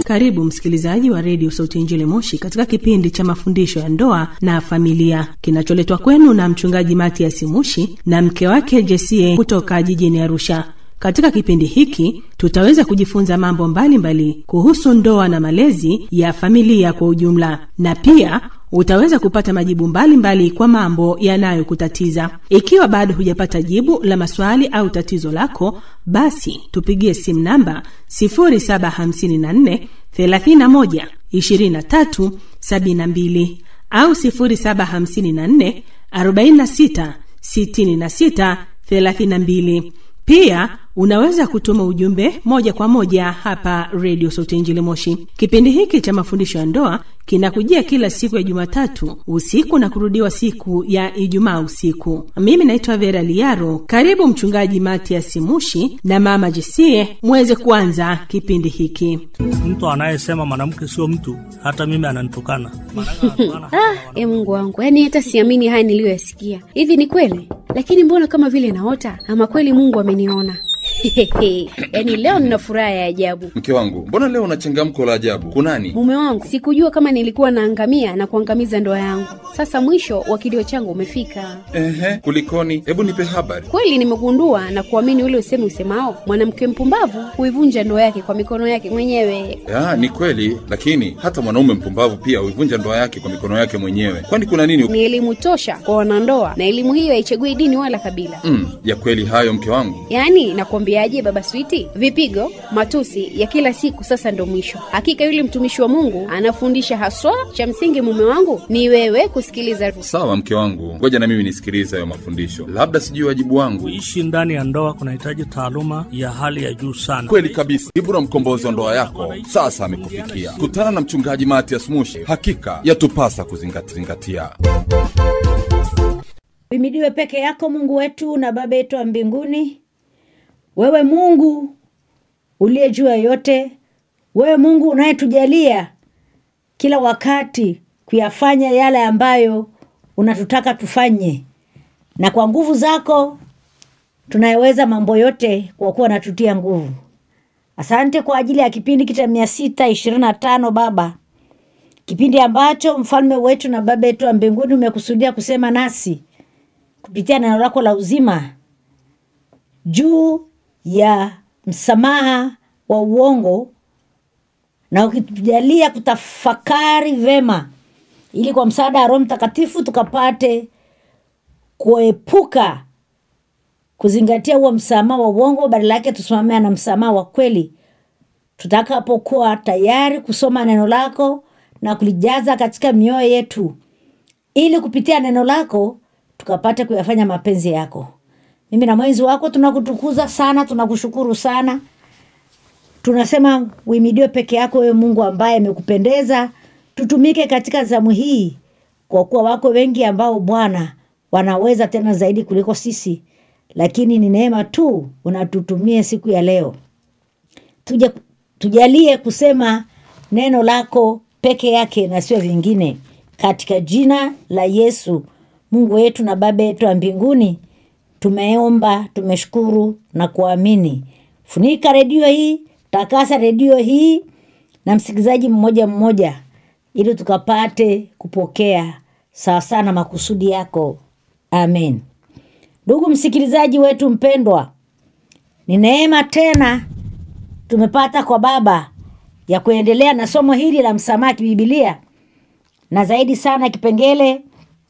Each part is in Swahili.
Karibu msikilizaji wa redio Sauti ya Injili Moshi katika kipindi cha mafundisho ya ndoa na familia kinacholetwa kwenu na mchungaji Matias Mushi na mke wake Jesie kutoka jijini Arusha. Katika kipindi hiki tutaweza kujifunza mambo mbalimbali mbali kuhusu ndoa na malezi ya familia kwa ujumla, na pia utaweza kupata majibu mbalimbali mbali kwa mambo yanayokutatiza. Ikiwa bado hujapata jibu la maswali au tatizo lako, basi tupigie simu namba 0754 31 23 72 au 0754 46 66 32. Pia unaweza kutuma ujumbe moja kwa moja hapa redio Sauti Injili Moshi. Kipindi hiki cha mafundisho ya ndoa kinakujia kila siku ya Jumatatu usiku na kurudiwa siku ya Ijumaa usiku. Mimi naitwa Vera Liaro. Karibu Mchungaji Matias Mushi na Mama Jesie muweze kuanza kipindi hiki. Mtu anayesema mwanamke sio mtu, hata mimi ananitukana. Ah, e Mungu wangu, yaani hata siamini haya niliyoyasikia. Hivi ni kweli? Lakini mbona kama vile naota, ama kweli Mungu ameniona? yaani leo nina furaha ya ajabu. Mke wangu, mbona leo una changamko la ajabu? Kunani? Mume wangu, sikujua kama nilikuwa naangamia na kuangamiza ndoa yangu. Sasa mwisho wa kilio changu umefika. Ehe, kulikoni? Hebu nipe habari. Kweli nimegundua na kuamini ule usemi usemao, mwanamke mpumbavu huivunja ndoa yake kwa mikono yake mwenyewe. Ya, ni kweli, lakini hata mwanaume mpumbavu pia huivunja ndoa yake kwa mikono yake mwenyewe. Kwani kuna nini? Ni elimu tosha kwa wanandoa, na elimu hiyo haichagui dini wala kabila. Mm, ya kweli hayo mke wangu. Yaani nakwambiaje, baba Switi, vipigo, matusi ya kila siku sasa ndo mwisho. Hakika yule mtumishi wa Mungu anafundisha haswa. Cha msingi mume wangu ni wewe kusikiliza. Sawa mke wangu, ngoja na mimi nisikilize hayo mafundisho, labda sijui wajibu wangu. Kuishi ndani ya ndoa kunahitaji taaluma ya hali ya juu sana. Kweli kabisa, Ibura mkombozi wa ndoa yako sasa amekufikia. Kutana na mchungaji Matias Mushi, hakika yatupasa kuzingatia. Uhimidiwe peke yako Mungu wetu na Baba yetu wa mbinguni, wewe Mungu uliye juu ya yote, wewe Mungu unayetujalia kila wakati kuyafanya yale ambayo unatutaka tufanye, na kwa nguvu zako tunayeweza mambo yote, kwa kuwa natutia nguvu. Asante kwa ajili ya kipindi kita mia sita ishirini na tano Baba, kipindi ambacho mfalme wetu na Baba yetu wa mbinguni umekusudia kusema nasi kupitia neno lako la uzima juu ya msamaha wa uongo na ukitujalia kutafakari vema, ili kwa msaada wa Roho Mtakatifu tukapate kuepuka kuzingatia huo msamaha wa uongo, badala yake tusimamia na msamaha wa kweli, tutakapokuwa tayari kusoma neno lako na kulijaza katika mioyo yetu, ili kupitia neno lako tukapate kuyafanya mapenzi yako. Mimi na mwenzi wako tunakutukuza sana, tunakushukuru sana, tunasema uimidiwe peke yako, wewe Mungu ambaye amekupendeza tutumike katika zamu hii, kwa kuwa wako wengi ambao Bwana wanaweza tena zaidi kuliko sisi, lakini ni neema tu unatutumie siku ya leo. Tuja, tujalie kusema neno lako peke yake na sio vingine, katika jina la Yesu Mungu wetu na Baba yetu wa mbinguni tumeomba, tumeshukuru na kuamini. Funika redio hii, takasa redio hii na msikilizaji mmoja mmoja, ili tukapate kupokea sawasawa na makusudi yako. Amen. Ndugu msikilizaji wetu mpendwa, ni neema tena tumepata kwa Baba ya kuendelea na somo hili la msamaha kibibilia, na zaidi sana kipengele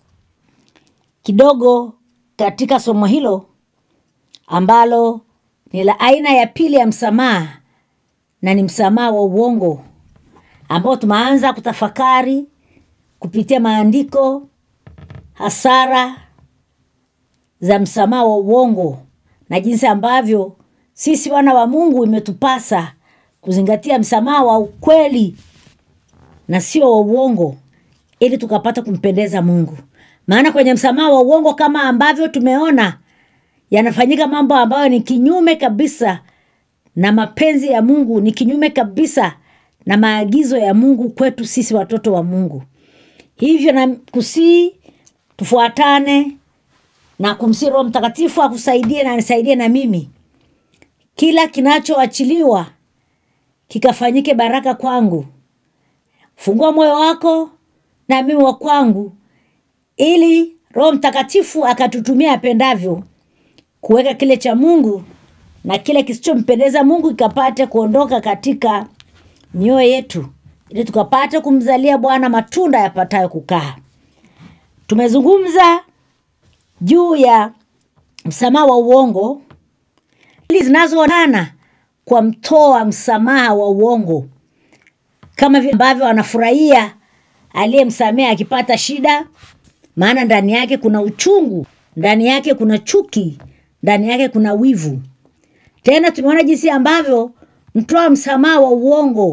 kidogo katika somo hilo ambalo ni la aina ya pili ya msamaha na ni msamaha wa uongo ambao tumeanza kutafakari kupitia maandiko hasara za msamaha wa uongo na jinsi ambavyo sisi wana wa Mungu imetupasa kuzingatia msamaha wa ukweli na sio wa uongo ili tukapata kumpendeza Mungu. Maana kwenye msamaha wa uongo kama ambavyo tumeona yanafanyika mambo ambayo ni kinyume kabisa na mapenzi ya Mungu, ni kinyume kabisa na maagizo ya Mungu kwetu sisi watoto wa Mungu. Hivyo na kusii tufuatane na kumsii Roho Mtakatifu akusaidie na anisaidie na mimi, kila kinachoachiliwa kikafanyike baraka kwangu fungua moyo wako na mimi wa kwangu ili roho mtakatifu akatutumia apendavyo kuweka kile cha mungu na kile kisichompendeza mungu kikapate kuondoka katika mioyo yetu ili tukapate kumzalia bwana matunda yapatayo kukaa tumezungumza juu ya msamaha wa uongo ili zinazoonana kwa mtoa msamaha wa uongo kama vile ambavyo anafurahia aliyemsamea akipata shida maana ndani yake kuna uchungu ndani yake kuna chuki ndani yake kuna wivu tena tumeona jinsi ambavyo mtoa msamaha wa uongo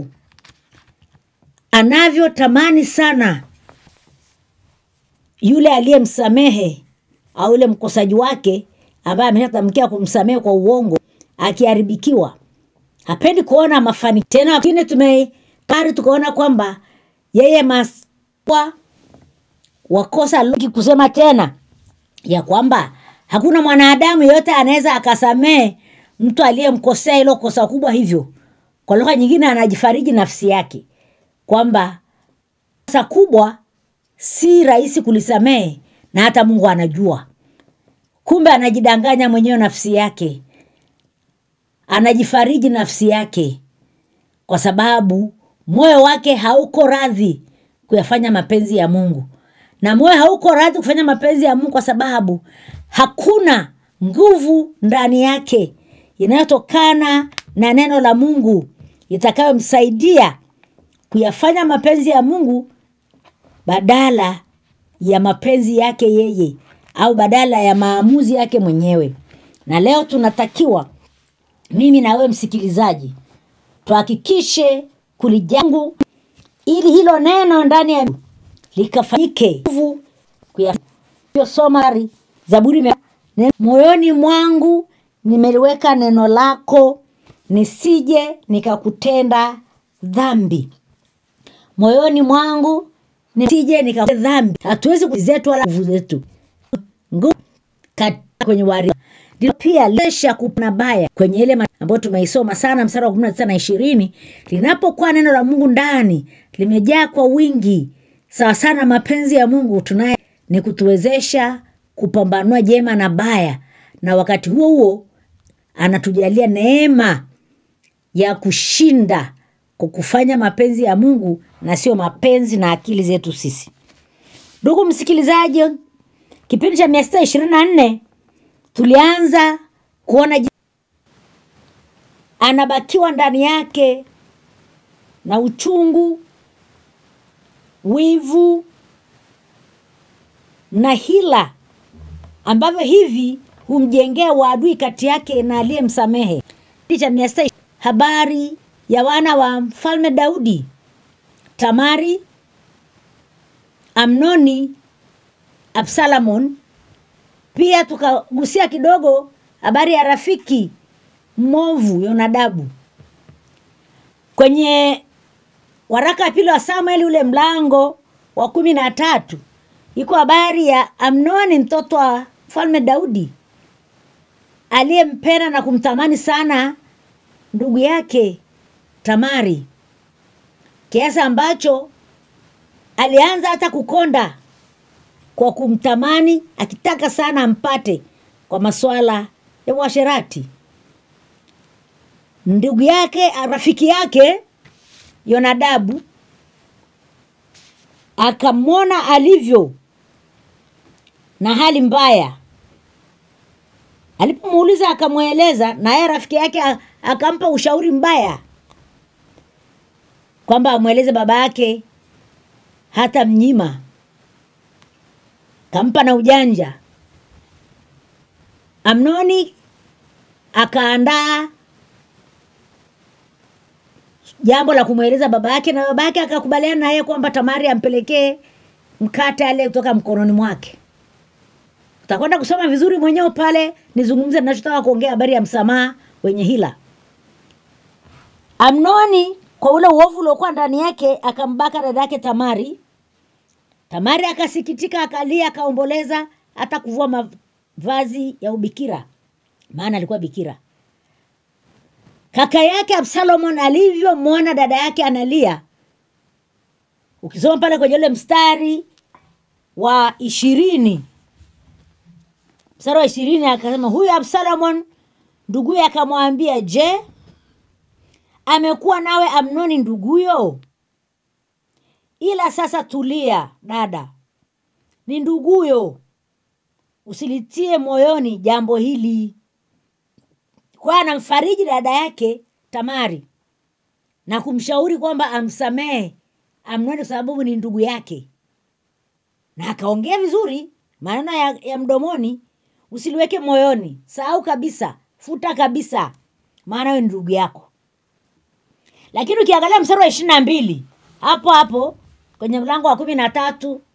anavyotamani sana yule aliyemsamehe au yule mkosaji wake ambaye ameshatamkia kumsamehe kwa uongo akiharibikiwa hapendi kuona mafani tena lakini tumekari tukaona kwamba yeye maswa wakosa loki kusema tena ya kwamba hakuna mwanadamu yeyote anaweza akasamehe mtu aliyemkosea hilo kosa kubwa hivyo kwa lugha nyingine anajifariji nafsi yake kwamba kosa kubwa si rahisi kulisamehe na hata mungu anajua kumbe anajidanganya mwenyewe nafsi yake anajifariji nafsi yake kwa sababu moyo wake hauko radhi kuyafanya mapenzi ya mungu na moyo hauko radhi kufanya mapenzi ya mungu kwa sababu hakuna nguvu ndani yake inayotokana na neno la mungu itakayomsaidia kuyafanya mapenzi ya mungu badala ya mapenzi yake yeye au badala ya maamuzi yake mwenyewe na leo tunatakiwa mimi na wewe msikilizaji tuhakikishe kulijangu ili hilo neno ndani ya likafanyike nguvu kuyasoma zaburi mia- ne- moyoni mwangu nimeliweka neno lako nisije nikakutenda dhambi moyoni mwangu nisije nikakutenda dhambi hatuwezi kuzetu wala nguvu zetu nguvu katika kwenye wari ndio pia lesha kupna baya kwenye ile ma- ambayo tumeisoma sana mstari wa kumi na tisa na ishirini linapokuwa neno la mungu ndani limejaa kwa wingi sawa sana mapenzi ya mungu tunaye ni kutuwezesha kupambanua jema na baya na wakati huo huo anatujalia neema ya kushinda kwa kufanya mapenzi ya mungu na sio mapenzi na akili zetu sisi ndugu msikilizaji kipindi cha mia sita ishirini na nne tulianza kuona ji- anabakiwa ndani yake na uchungu wivu na hila ambavyo hivi humjengea waadui kati yake na aliyemsamehe Kipindi cha mia sita habari ya wana wa mfalme daudi tamari amnoni absalamon pia tukagusia kidogo habari ya rafiki mmovu yonadabu kwenye waraka wa pili wa samueli ule mlango wa kumi na tatu iko habari ya amnoni mtoto wa mfalme daudi aliyempenda na kumtamani sana ndugu yake tamari kiasi ambacho alianza hata kukonda kwa kumtamani akitaka sana ampate kwa maswala ya uasherati ndugu yake rafiki yake yonadabu akamwona alivyo na hali mbaya alipomuuliza akamweleza naye rafiki yake a- akampa ushauri mbaya kwamba amweleze baba yake hata mnyima kampa na ujanja amnoni akaandaa jambo la kumweleza baba yake na baba yake akakubaliana naye kwamba tamari ampelekee mkate ale kutoka mkononi mwake utakwenda kusoma vizuri mwenyewe pale nizungumze nachotaka kuongea habari ya msamaha wenye hila amnoni kwa ule uovu uliokuwa ndani yake akambaka dada yake tamari tamari akasikitika akalia akaomboleza hata kuvua mavazi ya ubikira maana alikuwa bikira kaka yake absalomon alivyomwona dada yake analia ukisoma pale kwenye ule mstari wa ishirini mstari wa ishirini akasema huyu absalomon nduguye akamwambia je amekuwa nawe amnoni nduguyo ila sasa tulia dada ni nduguyo usilitie moyoni jambo hili kwa anamfariji dada yake tamari na kumshauri kwamba amsamehe amnoni kwa sababu ni ndugu yake na akaongea vizuri maneno ya, ya mdomoni usiliweke moyoni sahau kabisa futa kabisa maana huyo ni ndugu yako lakini ukiangalia mstari wa ishiri na mbili hapo hapo kwenye mlango wa kumi na tatu